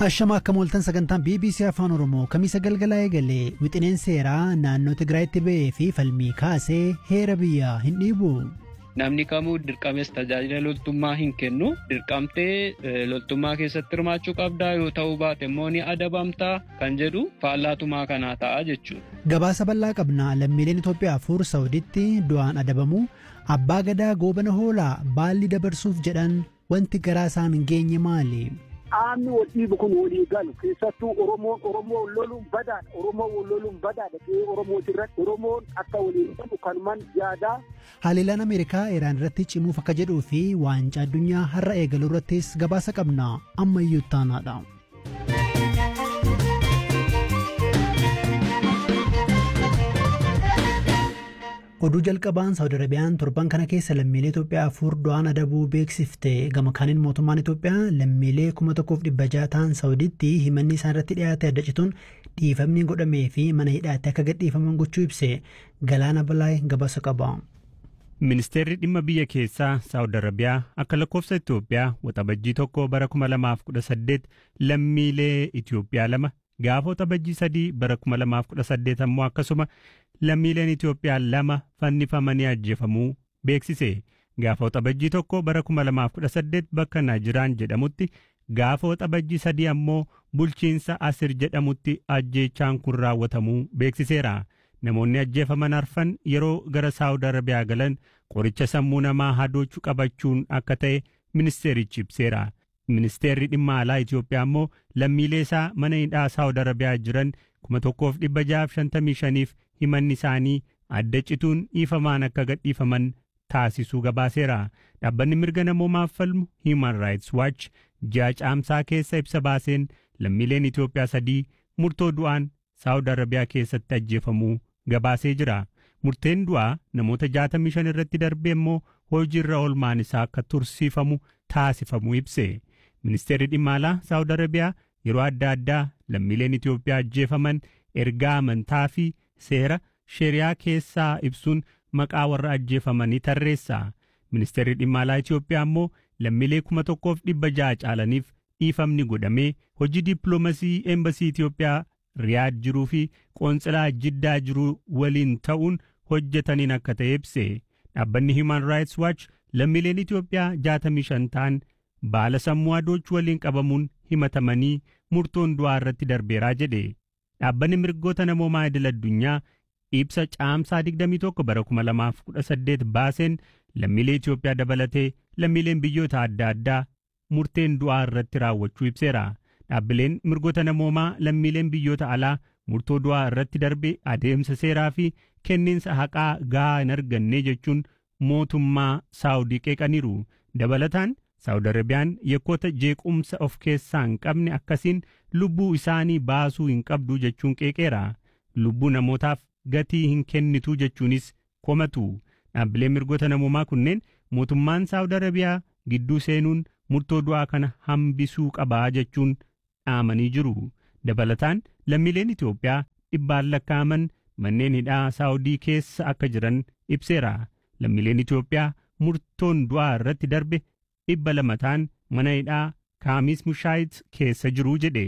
Ashama akka mooltan sagantaan BBC Afaan Oromoo kamiisa galgalaa eegalee wixineen seeraa naannoo Tigraayitti ba'ee fi falmii kaasee heera biyyaa hin dhiibu. Namni kamuu dirqames tajaajila loltummaa hin kennu. Dirqamtee loltummaa keessatti hirmaachuu qabdaa yoo ta'uu baate immoo ni adabamtaa kan jedhu faallaatumaa kanaa ta'a jechuudha. Gabaasa bal'aa qabna lammiileen Itoophiyaa afur Saawuditti du'aan adabamu abbaa gadaa goobana hoolaa baalli dabarsuuf jedhan wanti garaa isaan hin geenye maali? Qaamni wal dhiibu kun walii galu keessattuu Oromoon Oromoo loluun badaadha. Oromoo wal loluun badaadha. Ta'ee Oromooti irratti Oromoon akka waliin galu kanumaan yaadaa. Haliilaan Ameerikaa Iraan irratti cimuuf akka jedhuu fi waancaa addunyaa har'a eegaluu irrattis gabaasa qabna ammayyuu taanaadha. oduu jalqabaan saawudi arabiyaan torban kana keessa lammiilee itoophiyaa afur du'aan adabuu beeksifte gama kaaniin mootummaan itoophiyaa lammiilee kuma tokkoof dhibba ja'a ta'an saawuditti himanni isaan irratti dhiyaate adda cituun dhiifamni godhamee fi mana hidhaatti akka gadhiifaman gochuu ibse galaana balaay gabaasa qaba. Ministeerri dhimma biyya keessaa Saawud Arabiyaa akka lakkoofsa Itoophiyaa waxabajjii tokko bara 2018 lammiilee Itoophiyaa lama gaafa waxabajjii sadii bara 2018 ammoo akkasuma lammiileen Itoophiyaa lama fannifamanii ajjeefamuu beeksise. Gaafa waxabajjii tokko bara 2018 bakka Naajiraan jedhamutti gaafa waxabajjii sadii ammoo bulchiinsa Asir jedhamutti ajjeechaan kun raawwatamuu beeksiseera. Namoonni ajjeefaman arfan yeroo gara Saawud Arabiyaa galan qoricha sammuu namaa hadoochuu qabachuun akka ta'e ministeerichi ibseera. Ministeerri dhimma alaa Itoophiyaa immoo lammiilee isaa mana hidhaa Saawud Arabiyaa jiran kuma tokkoof dhibba ja'aaf shantamii shaniif himanni isaanii adda cituun dhiifamaan akka gadhiifaman taasisuu gabaaseera. Dhaabbanni mirga namoomaaf falmu Human Rights Watch ji'a caamsaa keessa ibsa baaseen lammiileen Itoophiyaa sadii murtoo du'aan Saawud Arabiyaa keessatti ajjeefamuu gabaasee jira. Murteen du'aa namoota 65 irratti darbee immoo hojiirra oolmaan isaa akka tursiifamu taasifamuu ibse. Ministeerri dhimma alaa Saawud Arabiyaa yeroo adda addaa lammiileen Itoophiyaa ajjeefaman ergaa amantaa fi seera sheriyaa keessaa ibsuun maqaa warra ajjeefamanii tarreessa. Ministeerri dhimma alaa Itoophiyaa immoo lammiilee kuma tokkoof dhibba ja'a caalaniif dhiifamni godhamee hojii dippiloomasii eembasii Itoophiyaa Riyaad jiruu fi qoonsilaa Jiddaa jiruu waliin ta'uun hojjetaniin akka ta'e ibse. Dhaabbanni Human Rights Watch lammiileen Itoophiyaa 65 ta'an baala sammuu adoochuu waliin qabamuun himatamanii murtoon du'aa irratti darbeeraa jedhe. Dhaabbanni mirgoota namoomaa idil addunyaa ibsa caamsaa 21 bara 2018 baaseen lammiilee Itoophiyaa dabalatee lammiileen biyyoota adda addaa murteen du'aa irratti raawwachuu ibseera. Dhaabbileen mirgoota namoomaa lammiileen biyyoota alaa murtoo du'aa irratti darbe adeemsa seeraa fi kenniinsa haqaa gahaa hin arganne jechuun mootummaa Saawudii qeeqaniiru. Dabalataan Saawud Arabiyaan yakkoota jeequmsa of keessaa hin qabne akkasiin lubbuu isaanii baasuu hin qabdu jechuun qeeqeera. Lubbuu namootaaf gatii hin kennitu jechuunis komatu. Dhaabbileen mirgoota namoomaa kunneen mootummaan Saawud Arabiyaa gidduu seenuun murtoo du'aa kana hambisuu qabaa jechuun dhaamanii jiru. Dabalataan lammiileen Itoophiyaa dhibbaan lakkaa'aman manneen hidhaa Saawudii keessa akka jiran ibseera. Lammiileen Itoophiyaa murtoon du'aa irratti darbe dhibba lama ta'an mana hidhaa Kaamis Mushaayit keessa jiru jedhe.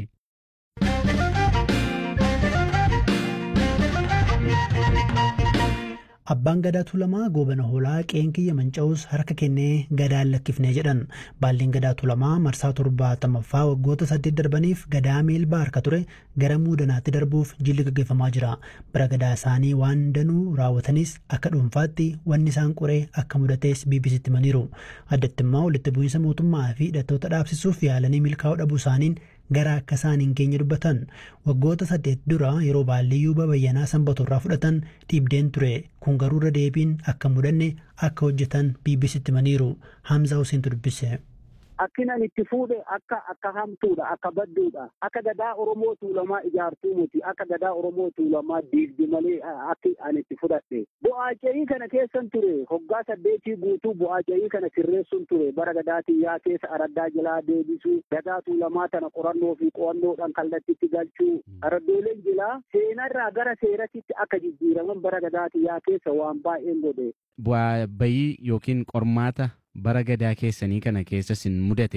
Abbaan gadaa tuulamaa goobana hoolaa qeen kiyya manca'us harka kennee gadaan lakkifnee jedhan baalleen gadaa tuulamaa marsaa torbaatamaffaa waggoota saddeet darbaniif gadaa meelbaa harka ture gara muudanaatti darbuuf jilli gaggeeffamaa jira bara gadaa isaanii waan danuu raawwatanis akka dhuunfaatti wanni isaan qoree akka mudatees bbctti himaniiru addatti immoo walitti bu'iinsa mootummaa fi hidhattoota dhaabsisuuf yaalanii milkaa'uu dhabuu isaaniin gara akka isaan hin geenye dubbatan waggoota saddeet dura yeroo baalliyyuu babayyanaa sanbatu irraa fudhatan dhiibdeen ture kun garuu irra deebiin akka mudanne akka hojjetan bbctti himaniiru hamzaa huseentu dubbise. akkinan itti fuudhe akka akka hamtuudha akka badduudha akka gadaa oromoo tuulamaa ijaartuu miti akka gadaa oromoo tuulamaa diigdi malee akki ani itti fudhadhe bu'aaca'ii kana keessan ture hoggaa saddeetii guutuu bu'aaca'ii kana sirreessuun ture bara gadaatii yaa keessa araddaa jalaa deebisuu gadaa tuulamaa tana qorannoo fi qo'annoodhaan kallattitti galchuu araddooleen jilaa seenarraa gara seeratitti akka jijjiiraman bara gadaatii yaa keessa waan baay'een godhe. Bu'aa bayii yookiin qormaata bara gadaa keessanii kana keessa sin mudate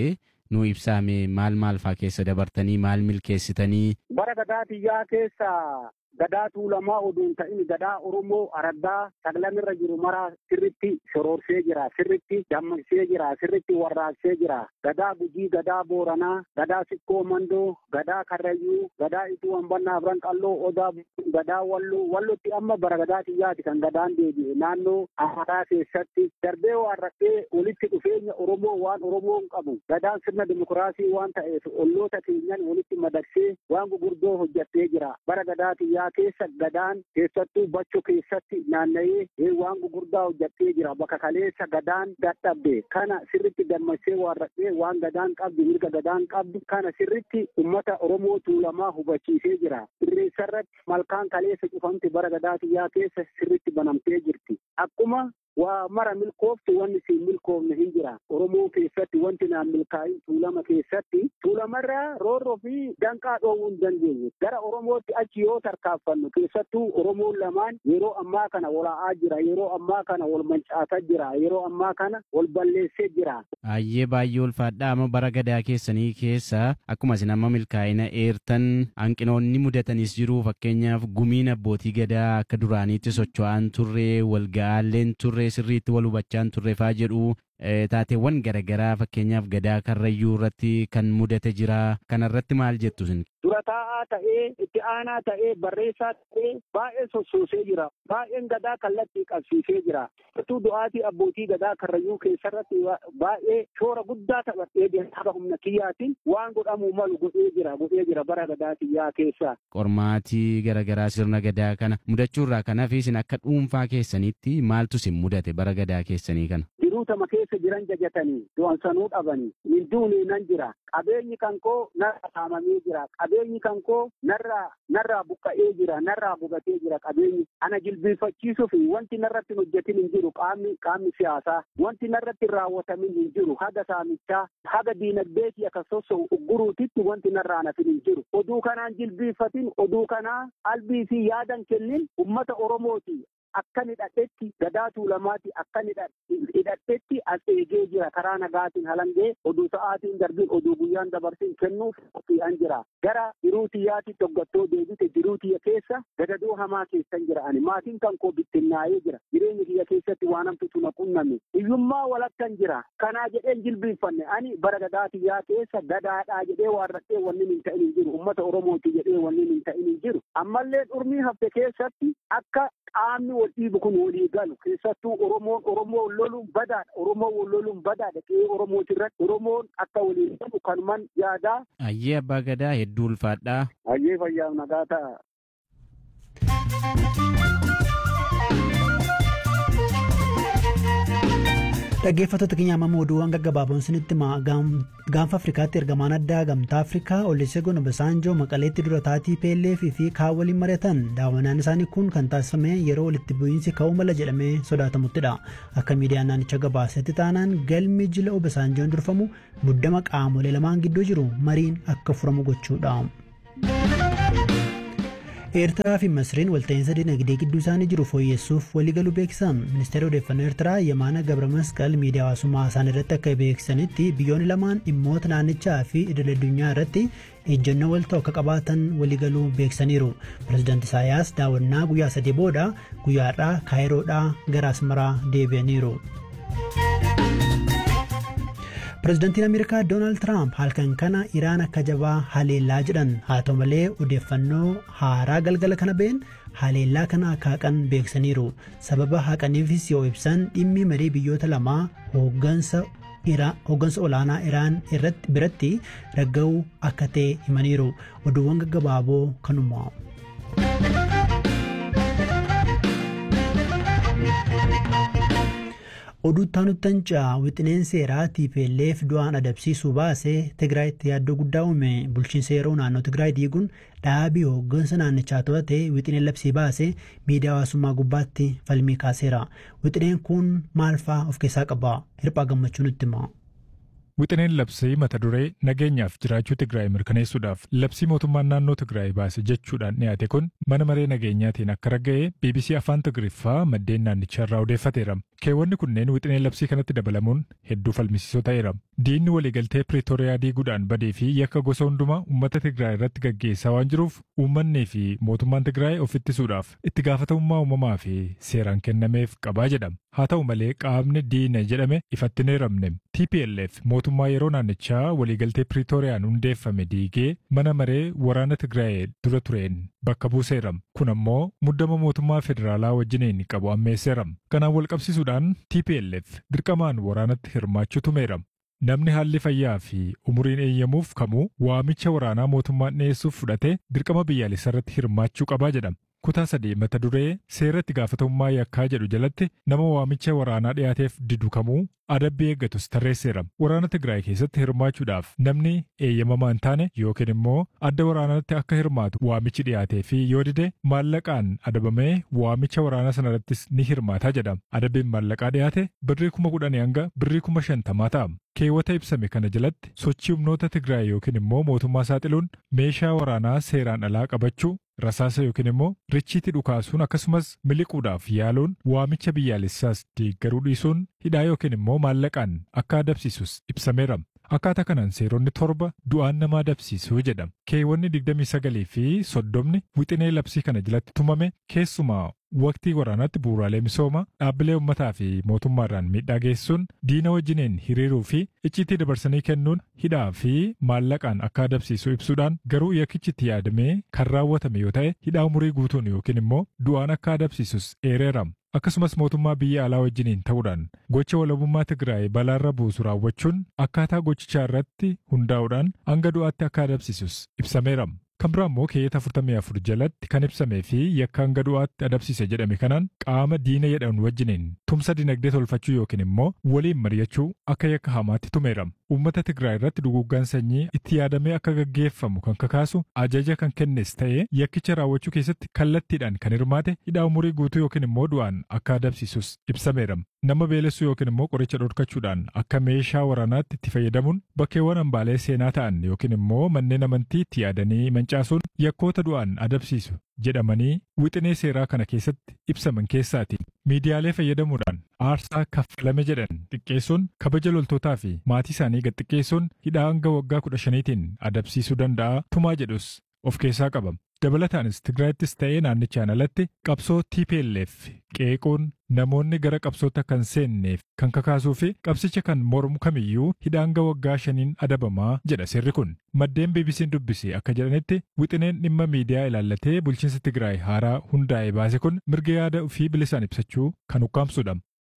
nu ibsaame maal maal faa keessa dabartanii maal milkeessitanii. Bara gadaa biyyaa keessa gadaa tuulamaa oduun ta'in gadaa Oromoo araddaa saglamirra jiru maraa sirritti soroorsee jira sirritti dammaqsee jira sirritti warraaqsee jira gadaa gujii gadaa booranaa gadaa sikkoo mandoo gadaa karrayyuu gadaa ituu hambannaa afran qalloo odaa gadaa walloo wallotti amma bara gadaa xiyyaati kan gadaan deebi'e naannoo amaaraa keessatti darbee waan rakkee walitti dhufeenya Oromoo waan Oromoon qabu gadaan sirna dimokiraasii waan ta'eef olloota keenyan walitti madaksee waan gurguddoo hojjattee jira bara gadaa xiyyaa keessa gadaan keessattuu bachoo keessatti naanna'ee waan gurguddaa hojjattee jira bakka kaleessa gadaan dadhabde kana sirritti dammaqsee waan radhee waan gadaan qabdu mirga gadaan qabdu kana sirritti ummata oromoo tuulamaa hubachiisee jira irreessarratti malkaan kaleessa cufamte bara gadaa xiyyaa keessa sirritti banamtee jirti akkuma waa mara milkooftu wanni siin milkoofne hin jira oromoo keessatti wanti naan milkaa'in tuulama keessatti tuulamarraa roorroo fi danqaa dhoowwuu hin dandeenye gara oromootti achi yoo tarkaaffannu keessattuu oromoon lamaan yeroo ammaa kana walaa'aa jira yeroo ammaa kana wal mancaasaa jira yeroo ammaa kana wal balleessee jira. Ayyee baay'ee ulfaadhaa amma bara gadaa keessanii keessa akkuma isin amma milkaa'ina eertan hanqinoonni mudatanis jiru fakkeenyaaf gumiin abbootii gadaa akka duraaniitti socho'aan turre walga'aalleen turre sirriitti wal hubachaan turreefaa jedhu taateewwan garaagaraa fakkeenyaaf gadaa karrayyuu irratti kan mudate jira kanarratti maal jettu isin. Dura taa'aa ta'ee itti aanaa ta'ee barreessaa ta'ee baay'ee sossoosee jira baay'een gadaa kallattii qabsiisee jira utuu du'aatii abbootii gadaa karrayyuu keessarratti baay'ee shoora guddaa taphatee jira akka humna kiyyaatiin waan godhamuu malu godhee jira godhee jira bara gadaa kiyyaa keessa. Qormaatii garaagaraa sirna gadaa kana mudachuurraa kanaaf isin akka dhuunfaa keessanitti maaltu isin mudate bara gadaa keessanii kana. Jiruutama keessa jiran jajatanii du'ansanuu dhabanii hin duunee nan jira qabeenyi kan koo narra saamamee jira qabeenyi kan koo narraa narraa buqqa'ee jira narraa gubatee jira qabeenyi ana jilbiifachiisuuf wanti narratti hojjetin hin jiru qaamni qaamni siyaasaa wanti narratti raawwatamin hin jiru haga saamichaa haga diinagdeetii akka sossou ugguruutitti wanti narraa nafin hin jiru oduu kanaan jilbiifatin oduu kanaa albii fi yaadan kennin ummata oromooti akka hidhadhetti gadaa tuulamaati akka hidhadhetti as eegee jira karaa nagaatiin halangee oduu sa'aatiin darbiin oduu guyyaan dabarsin kennuuf qophii'an jira gara jiruu tiyyaatti doggattoo deebite jiruu tiyya keessa gadadoo hamaa keessan jira ani maatiin kan koo bittinnaa'ee jira jireenya kiyya keessatti waan hamtutu na qunname hiyyummaa walakkan jira kanaa jedheen jilbiinfanne ani bara gadaa tiyyaa keessa gadaadhaa jedhee waan radhee wanni hin ta'in hin jiru ummata oromooti jedhee wanni hin ta'in hin jiru ammallee dhurmii hafte keessatti akka qaamni wal dhiibu kun walii galu keessattuu oromoon oromoon loluun badaadha oromoon wal loluun badaadha qe'ee oromooti irratti oromoon akka walii galu kanuman yaadaa. Ayyee abbaa gadaa hedduu ulfaadhaa. Ayyee fayyaaf nagaa ta'a. Dhaggeeffattoota keenya amma oduuwwan gaggabaaboon sinitti gaanfa Afrikaatti ergamaan addaa gamtaa Afrikaa Olusegun Obasanjoo maqaleetti dura taatii PLF fi kaan waliin mari'atan daawwannaan isaanii kun kan taasifame yeroo walitti bu'iinsi ka'uu mala jedhamee sodaatamuttidha. Akka miidiyaan naannicha gabaasetti taanaan galmi jila Obasanjoon durfamu muddama qaamolee lamaan gidduu jiru mariin akka furamu gochuudha. eertiraa fi masriin walta'iinsa dinagdee gidduu isaanii jiru fooyyessuuf waliigaluu beeksisan ministeera odeeffannoo eertiraa yemaana gabra masqal miidiyaa hawaasummaa isaan irratti akka beeksisanitti biyyoonni lamaan dhimmoota naannichaa fi idil addunyaa irratti ejjennoo wal ta'u akka qabaatan waliigaluu beeksisaniiru pirezidaanti isaayaas daawwannaa guyyaa sadii booda guyyaadhaa kaayiroodhaa gara asmaraa deebi'aniiru. pirezidaantiin ameerikaa doonaald tiraamp halkan kana iraan akka jabaa haleellaa jedhan haa ta'u malee odeeffannoo haaraa galgala kana ba'een haleellaa kana akka haqan beeksisaniiru sababa haqaniifis yoo ibsan dhimmi marii biyyoota lamaa hooggansa hooggansa olaanaa iraan irratti biratti ragga'uu akka ta'e himaniiru oduuwwan gaggabaaboo kanuma. oduuttaan uttancaa wixineen seeraa TPLF du'aan adabsiisuu baasee Tigraayitti yaaddoo guddaa uume bulchiinsa yeroo naannoo Tigraay diiguun dhaabii hooggansa naannichaa to'ate wixineen labsii baasee miidiyaa hawaasummaa gubbaatti falmii kaaseera. Wixineen kun maal fa'aa of keessaa qaba? Hirphaa gammachuu nutti hima. wixineen labsii mata duree nageenyaaf jiraachuu Tigraay mirkaneessuudhaaf labsii mootummaan naannoo Tigraay baase jechuudhaan dhiyaate kun mana maree nageenyaatiin akka ragga'e BBC Afaan Tigriffaa maddeen naannichaa irraa odeeffateera. Keewwanni kunneen wixinee labsii kanatti dabalamuun hedduu falmisiisoo ta'eera. Diinni waliigaltee Piriitooriyaa diiguudhaan badee fi yakka gosa hundumaa uummata Tigraay irratti gaggeessaa waan jiruuf uummannii fi mootummaan Tigraay of ittisuudhaaf itti gaafatamummaa uumamaa fi seeraan kennameef qabaa jedhama. Haa ta'u malee qaamni diina jedhame ifatti hin eeramne. TPLF mootummaa yeroo naannichaa waliigaltee Piriitooriyaan hundeeffame diigee mana maree waraana Tigraay dura tureen bakka buuseera. Kun ammoo muddama mootummaa federaalaa wajjiniin qabu ammeesseera. Kanaan wal qabsiisuudhaan TPLF dirqamaan waraanatti hirmaachuu tumeera. Namni haalli fayyaa fi umuriin eeyyamuuf kamuu waamicha waraanaa mootummaan dhiyeessuuf fudhate dirqama biyyaalessaa irratti hirmaachuu qabaa jedhama. Kutaa sadii mata duree seera itti gaafatamummaa yakkaa jedhu jalatti nama waamicha waraanaa dhiyaateef didu kamuu adabbii eeggatus tarreesseera. Waraana Tigraay keessatti hirmaachuudhaaf namni eeyyamamaa hin taane yookiin immoo adda waraanaatti akka hirmaatu waamichi dhiyaatee fi yoo dide maallaqaan adabamee waamicha waraanaa sana irrattis ni hirmaataa jedhama. Adabbiin maallaqaa dhiyaate birrii kuma kudhanii hanga birrii kuma shantamaa ta'a. Keewwata ibsame kana jalatti sochii humnoota Tigraay yookiin immoo mootummaa saaxiluun meeshaa waraanaa seeraan alaa qabachuu rasaasa yookiin immoo richiitti dhukaasuun akkasumas miliquudhaaf yaaluun waamicha biyyaalessaas deeggaruu dhiisuun hidhaa yookiin immoo maallaqaan akka adabsiisus ibsameera. Akkaataa kanaan seeronni torba du'aan nama adabsiisuu jedhama. Keewwanni 29 fi 30 wixinee labsii kana jalatti tumame keessumaa waqtii waraanaatti bu'uuraalee misoomaa dhaabbilee uummataa fi mootummaarraan miidhaa geessuun diina wajjiniin hiriiruu fi icciitii dabarsanii kennuun hidhaa fi maallaqaan akka adabsiisu ibsuudhaan garuu yakkichi itti yaadamee kan raawwatame yoo ta'e hidhaa umurii guutuun yookiin immoo du'aan akka adabsiisus eereera. Akkasumas mootummaa biyya alaa wajjiniin ta'uudhaan gocha walabummaa Tigraay balaarra buusu raawwachuun akkaataa gochichaa irratti hundaa'uudhaan hanga du'aatti akka adabsiisus ibsameera. Kan biraa immoo keeyyata 44 jalatti kan ibsamee fi yakka hanga du'aatti adabsiise jedhame kanaan qaama diina jedhamu wajjiniin tumsa dinagdee tolfachuu yookiin immoo waliin mari'achuu akka yakka hamaatti tumeera. Uummata Tigraay irratti duguggaan sanyii itti yaadamee akka gaggeeffamu kan kakaasu ajaja kan kennes ta'ee yakkicha raawwachuu keessatti kallattiidhaan kan hirmaate hidhaa umurii guutuu yookiin immoo du'aan akka adabsiisus ibsameera. Nama beelessuu yookiin immoo qoricha dhorkachuudhaan akka meeshaa waraanaatti itti fayyadamuun bakkeewwan hambaalee seenaa ta'an yookiin immoo manneen amantii itti yaadanii mancaasuun yakkoota du'aan adabsiisu jedhamanii wixinee seeraa kana keessatti ibsaman keessaati. Miidiyaalee fayyadamuudhaan aarsaa kaffalame jedhan xiqqeessuun kabaja loltootaa fi maatii isaanii gad xiqqeessuun hidhaa hanga waggaa kudha shaniitiin adabsiisuu danda'a tumaa jedhus of keessaa qaba. Dabalataanis Tigraayittis ta'ee naannichaan alatti qabsoo TPLF qeequun namoonni gara qabsoota kan seenneef kan kakaasuu fi qabsicha kan mormu kamiyyuu hidhaa hanga waggaa shaniin adabamaa jedha seerri kun. Maddeen BBC'n dubbise akka jedhanitti wixineen dhimma miidiyaa ilaallatee bulchiinsa Tigraay haaraa hundaa'e baase kun mirga yaada ofii bilisaan ibsachuu kan ukkaamsudha.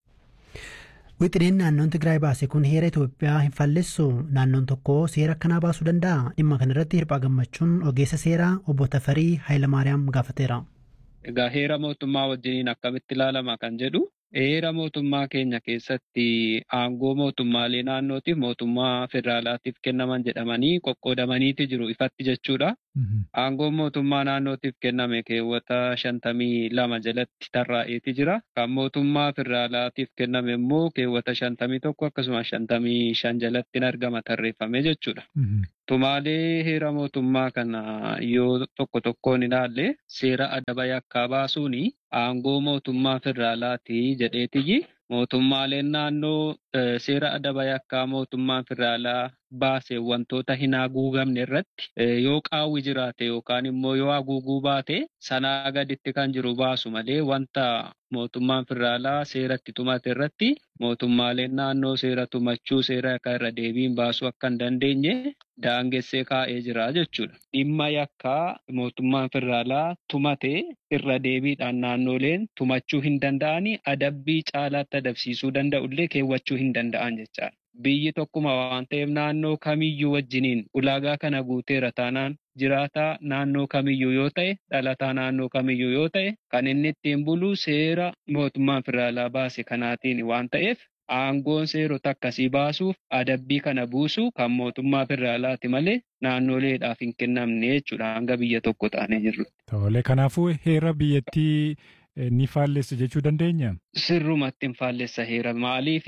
Wixineen naannoon Tigraay baase kun heera Itoophiyaa hin fallissu naannoon tokko seera akkanaa baasuu danda'a. Dhimma kanarratti hirphaa gammachuun ogeessa seeraa obbo Tafarii Hayilamaariyaam gaafateera. Egaa heera mootummaa wajjiniin akkamitti ilaalama kan jedhu heera mootummaa keenya keessatti aangoo mootummaalee naannootiif mootummaa federaalaatiif kennaman jedhamanii qoqqoodamaniiti jiru ifatti jechuudha. Aangoon mootummaa naannootiif kenname keewwata shantamii lama jalatti tarraa'eeti jira. Kan mootummaa federaalaatiif kenname immoo keewwata shantamii tokko akkasumas shantamii shan jalatti hin argama tarreeffame jechuudha. Tumaalee heera mootummaa kana yoo tokko tokkoon ilaalle seera adaba yakkaa baasuun aangoo mootummaa federaalaati jedheetiyyi mootummaaleen naannoo seera adaba yakkaa mootummaan federaalaa baase wantoota hin haguugamne irratti yoo qaawwi jiraate yookaan immoo yoo haguuguu baate sanaa gaditti kan jiru baasu malee wanta mootummaan federaalaa seera itti tumate irratti mootummaaleen naannoo seera tumachuu seera yakkaa irra deebiin baasuu akka hin dandeenye daangessee kaa'ee jira jechuudha. Dhimma yakkaa mootummaan federaalaa tumate irra deebiidhaan naannoleen tumachuu hin danda'ani adabbii caalaatti adabsiisuu danda'ullee keewwachuu hin danda'an jechaadha. Biyyi tokkuma waan ta'eef naannoo kamiyyuu wajjiniin ulaagaa kana guuteera taanaan jiraataa naannoo kamiyyuu yoo ta'e dhalataa naannoo kamiyyuu yoo ta'e kan inni ittiin bulu seera mootummaan federaalaa baase kanaatiin waan ta'eef aangoon seerota akkasii baasuuf adabbii kana buusu kan mootummaa federaalaati malee naannoleedhaaf hin kennamne jechuudha hanga biyya tokko taanee jirru. Tole kanaafuu heera biyyattii ni faallessa jechuu dandeenya? Sirrumatti hin faallessa heera maaliifi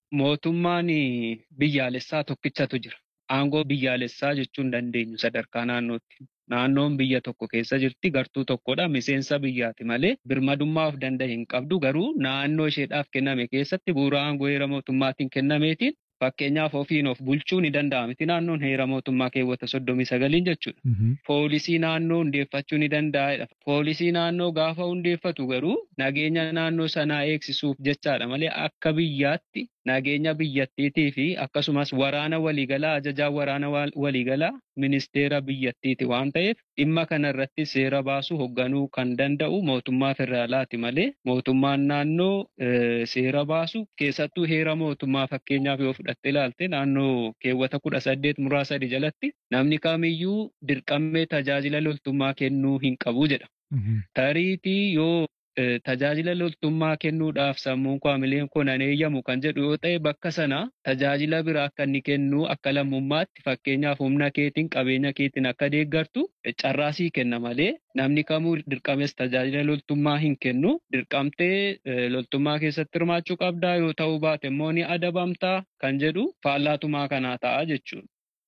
mootummaan biyyaalessaa tokkichatu jira. Aangoo biyyaalessaa jechuu hin dandeenyu sadarkaa naannootti. Naannoon biyya tokko keessa jirti gartuu tokkodha miseensa biyyaati malee birmadummaa of danda'a hin qabdu garuu naannoo isheedhaaf kenname keessatti bu'uura aangoo heera mootummaatiin kennameetiin fakkeenyaaf ofiin of bulchuu ni danda'a miti naannoon heera mootummaa keewwata soddomii sagaliin jechuudha. Poolisii naannoo hundeeffachuu ni danda'edha. Poolisii naannoo gaafa hundeeffatu garuu nageenya naannoo sanaa eegsisuuf jechaadha malee akka biyyaatti nageenya biyyattiitii fi akkasumas waraana waliigalaa ajajaa waraana waliigalaa ministeera biyyattiiti waan ta'eef dhimma kana irratti seera baasuu hoogganuu kan danda'u mootummaa federaalaati malee mootummaan naannoo seera baasu keessattuu heera mootummaa fakkeenyaaf yoo fudhatte ilaalte naannoo keewwata kudha saddeet muraa sadi jalatti namni kamiyyuu dirqammee tajaajila loltummaa kennuu hin qabu jedha. Tariitii yoo tajaajila loltummaa kennuudhaaf sammuun kwaamileen kun an eeyyamu kan jedhu yoo ta'e bakka sana tajaajila biraa akka inni kennu akka lammummaatti fakkeenyaaf humna keetiin qabeenya keetiin akka deeggartu carraasii kenna malee namni kamuu dirqames tajaajila loltummaa hin kennu dirqamtee loltummaa keessatti hirmaachuu qabdaa yoo ta'uu baate immoo ni adabamtaa kan jedhu faallaatumaa kanaa ta'a jechuudha.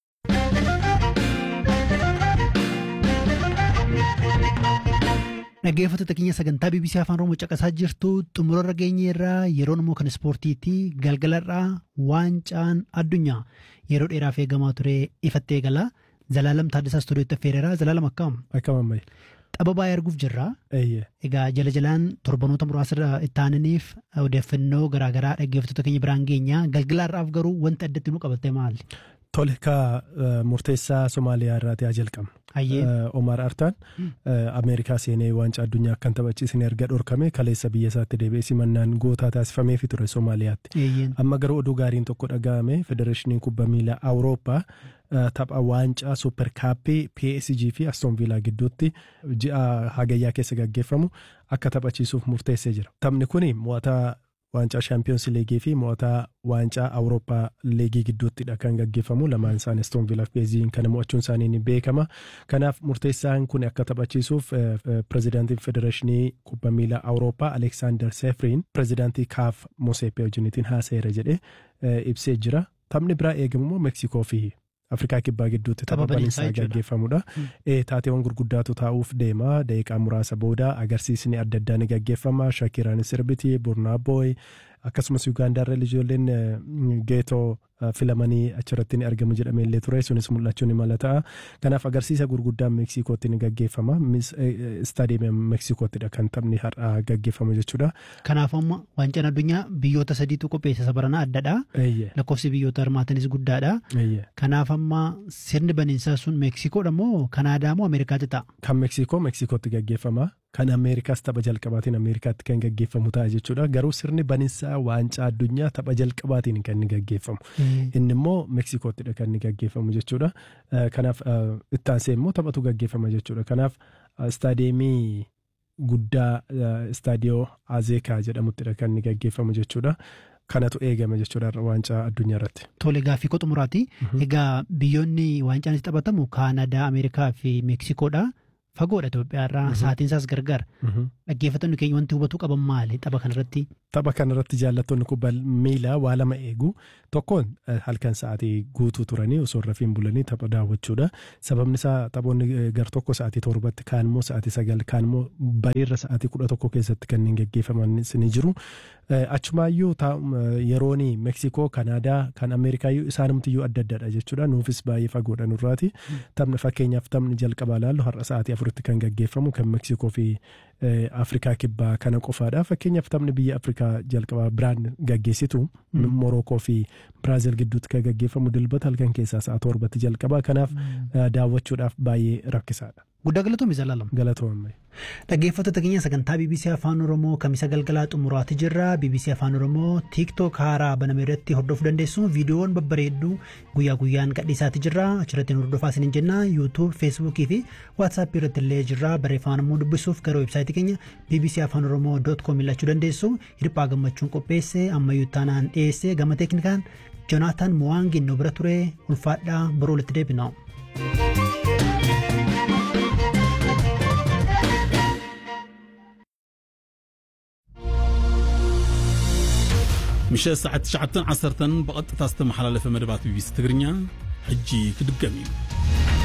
Dhaggeeffattoota keenya sagantaa BBC Afaan Oromoo caqasaa jirtu xumurarra geenyeerraa yeroon immoo kan ispoortiitti galgalarraa waancaan addunyaa yeroo dheeraaf eegamaa ture ifatti eegala. Zalaalam Taaddasaa Istuudiyootti affeereera. Zalaalam akkam? Akkam ammayya. Tapha baay'ee arguuf jirra. Eeyyee. Egaa jala jalaan torbanoota muraasa itti aananiif odeeffannoo garaagaraa dhaggeeffattoota keenya biraan geenya. Galgalaarraaf garuu wanti addatti nu qabatte maali? Tole ka murteessaa Somaaliyaa irraatii haa jalqabnu. Hayyee. Omar Artaan Ameerikaa seenee waancaa addunyaa akkan taphachiisne erga dhorkame kaleessa biyya isaatti deebi'ee simannaan gootaa taasifameefi ture Somaaliyaatti. Eeyyeen. Amma garuu oduu gaariin tokko dhaga'ame federeeshiniin kubbaa miilaa Awurooppaa tapha waancaa suuper kaappii PSG fi Aston Villaa gidduutti ji'a hagayyaa keessa gaggeeffamu akka taphachiisuuf murteessee jira. Taphni kun mo'ataa waancaa shaampiyoons liigii fi mo'ataa waancaa awurooppaa liigii gidduuttidha kan gaggeeffamu lamaan isaanii Aston Villa fi PSG kana mo'achuun isaanii ni beekama. Kanaaf murteessaan kun akka taphachiisuuf pirezidaantiin federeeshinii kubbaa miilaa awurooppaa Aleksaandar Seefriin pirezidaantii kaaf Moseepee wajjiniitiin haasa'eera jedhee ibsee jira. Taphni biraa eegamu immoo Meksikoo fi Afrikaa kibbaa gidduutti tapha baniinsaa gaggeeffamudha. Taateewwan gurguddaatu taa'uuf deema. Daqiiqaa muraasa booda agarsiisni adda addaa ni gaggeeffama. Shakiraan sirbiti, Burnaa Booy akkasumas Yuugaandaarra ijoolleen geetoo filamanii achirratti ni argamu jedhamee illee ture sunis mul'achuu ni mala ta'a. Kanaaf agarsiisa gurguddaan Meeksikootti ni gaggeeffama. Istaadiyeemii Meeksikoottidha kan taphni har'aa gaggeeffamu jechuudha. Kanaaf amma waancaan addunyaa biyyoota sadiitu qopheessa sabaranaa addadha. Lakkoofsi biyyoota hirmaatanis guddaadha. Kanaaf amma sirni baniinsaa sun Meeksikoodha moo Kanaadaa moo Ameerikaatti ta'a? Kan Meeksikoo Meeksikootti gaggeeffama. Kan Ameerikaas tapha jalqabaatiin Ameerikaatti kan gaggeeffamu ta'a jechuudha. Garuu sirni baniinsaa waancaa addunyaa tapha jalqabaatiin kan inni gaggeeffamu. Inni immoo Meeksikoottidha kan inni gaggeeffamu jechuudha. Kanaaf ittaansee immoo taphatu gaggeeffama jechuudha. Kanaaf istaadiyeemii guddaa istaadiyoo Azeekaa jedhamuttidha kan inni gaggeeffamu jechuudha. Kanatu eegame jechuudha waancaa addunyaa irratti. Tole gaaffii qoxumuraati. Egaa biyyoonni waancaan itti taphatamu Kaanadaa, Ameerikaa fi Meeksikoodha. Fagoodha Itoophiyaa irraa sa'aatiin isaas gargar. Dhaggeeffattoonni keenya wanti hubatuu qaban maali tapha kanarratti? Tapha kanarratti jaallattoonni kubbaa miilaa waa lama eegu tokkoon halkan sa'aatii guutuu turanii osoo rafiin bulanii tapha daawwachuudha. Sababni isaa taphoonni gar tokko sa'aatii torbatti kaan immoo sa'aatii sagal kaan immoo bariirra sa'aatii kudha tokko keessatti kanneen gaggeeffaman ni jiru. Achumaayyuu yeroon Meeksikoo, Kanaadaa, kan Ameerikaayyuu isaanumtiyyuu adda addaadha jechuudha. Nuufis baay'ee fagoodha nurraati. Taphni fakkeenyaaf taphni jalqabaa ilaallu har'a sa'aatii afuritti kan gaggeeffamu kan Meeksikoo fi Afrikaa kibbaa kana qofaadha. Fakkeenyaaf taphni biyya Afrikaa jalqabaa biraan gaggeessitu Morookoo fi Biraazil gidduutti kan gaggeeffamu dilbata halkan keessaa sa'a torbatti jalqabaa. Kanaaf daawwachuudhaaf baay'ee rakkisaadha. Guddaa galatoomii zalaalam. Galatoomii. Dhaggeeffattoota keenya sagantaa BBC Afaan Oromoo kamisa galgalaa xumuraati jirra. BBC Afaan Oromoo TikTok haaraa baname irratti hordofuu dandeessu. Viidiyoowwan babbareedduu guyyaa guyyaan gadhiisaati jirra. Achirratti nu hordofaa isiniin jenna. YouTube, Facebook fi WhatsApp irratti illee jirra. Barreeffama immoo dubbisuuf gara weebsaayitii keenya BBC Afaan Oromoo com ilaalchuu dandeessu. Hirphaa gammachuun qopheesse ammayyuu taanaan dhiyeesse gama teeknikaan Jonaataan Mowaangin nu bira ture ulfaadhaa boroo walitti deebina. ምሸት ሰዓት 9 10 ብቐጥታ ዝተመሓላለፈ መደባት ቢቢሲ ትግርኛ ሕጂ ክድገም እዩ